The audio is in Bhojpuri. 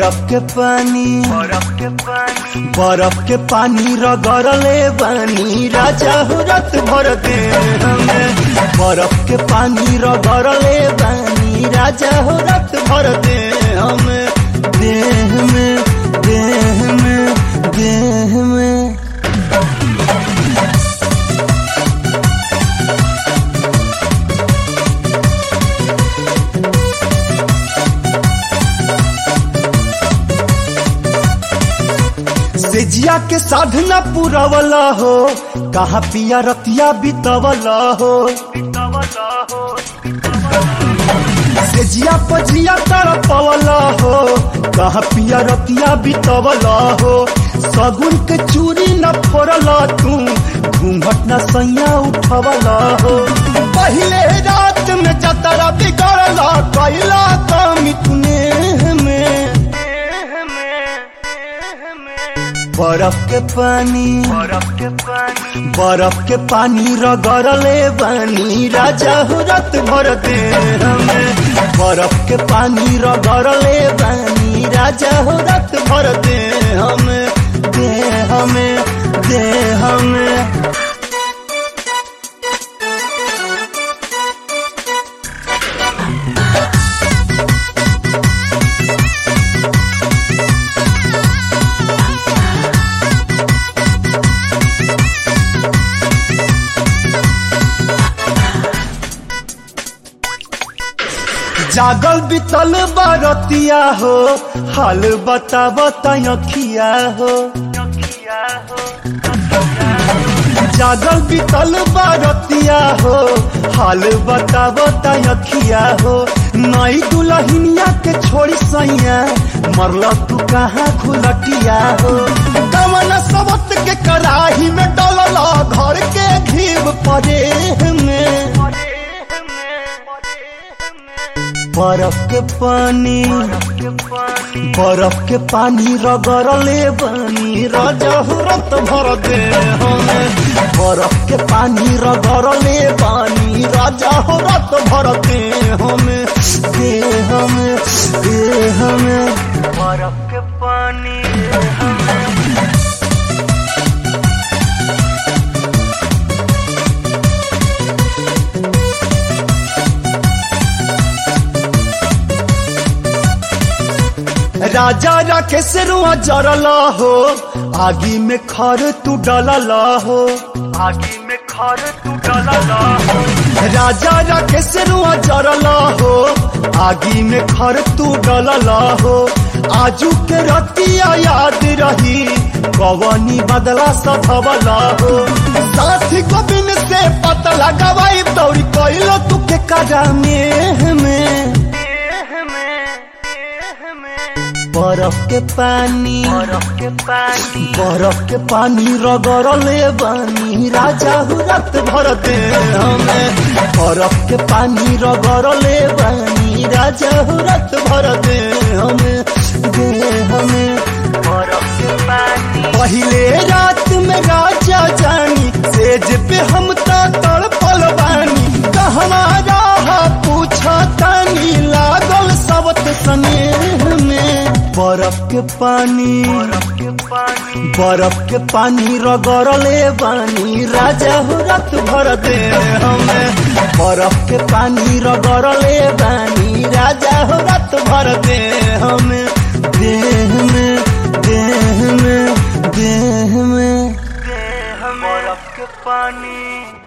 बरफ के पानी बरफ के पानी बरफ के पानी रगड़ले बानी राजा हो रात भर दे हमें बरफ के पानी रगड़ले बानी राजा हो रात भर दे हमें देह में देह में देह में सेजिया के साधना पुरवला हो कहा पिया रतिया बितवला हो बितवला हो सेजिया पजिया तड़पवला हो कहा पिया रतिया बितवला हो सगुन के चूरी न फोड़ला तू घूंघट न सैया उठवला हो पहले रात में जतरा बिगड़ला कैला कमी तूने में देह में देह में बरफ के पानी बरफ के पानी बरफ के पानी रगड़ले बानी राजा हो रात भर दे हमें बरफ के पानी रगड़ले बानी राजा हो रात भर दे हमें दे हमें दे हमें जागल बितल बारतिया हो हाल बता बताखिया हो नखिया हो जागल बितल बारतिया हो हाल बता बताखिया हो नई दुल्हनिया के छोड़ी सैया मरल तू कहाँ खुलटिया हो कमन सबत के कराही में डलला घर के घीव परे में देह में देह में बरफ के पानी बरफ के पानी बरफ के पानी रगड़ले बानी राजा हो रत भर दे हमें बरफ के पानी रगड़ले बानी राजा हो रत भर दे हमें दे हमें दे हमें बरफ के पानी देह में राजा राकेश रुआ जरला हो आगी में खर तू डलला हो आगी में खर तू डलला हो राजा राकेश रुआ जरला हो आगी में खर तू डलला हो आजू के रतिया याद रही कवनी बदला सधवला हो साथी गोविंद से पता लगावाई दौड़ी कैलो तू के करा में में देह में देह में बरफ के पानी बरफ के पानी बरफ के पानी रगड़ले बानी राजा हो रात भर दे हमें बरफ के पानी रगड़ले बानी राजा हो रात भर दे हमें दे हमें बरफ के पानी पहले रात में राजा जानी सेज पे हम ता तड़पल बानी कहना राह पूछा तानी लागल सबत स्नेह में बरफ के पानी बरफ के पानी बरफ के पानी रगड़ले बानी राजा हो रात भर दे हमें बरफ के पानी रगड़ले बानी राजा हो रात भर दे हमें देह में देह में देह में देह में बरफ के पानी